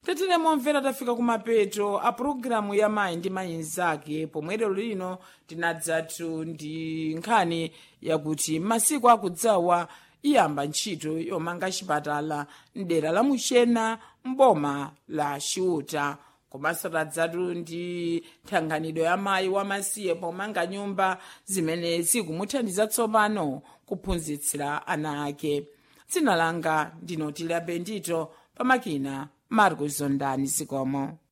tetere momvera tafika kumapeto a pulogalamu ya mayi ndi mayi nzake pomwe lero lino tinadzatu ndi nkhani yakuti masiku akudzawa iyamba ntchito yomanga chipatala mdera la muchena mboma la chiuta komanso tadzatu ndi thandizo ya mayi wamasiye pomanga nyumba zimene zikumuthandiza tsopano kuphunzitsira ana ake dzina langa ndinotile bendito pamakina marcos zondani zikomo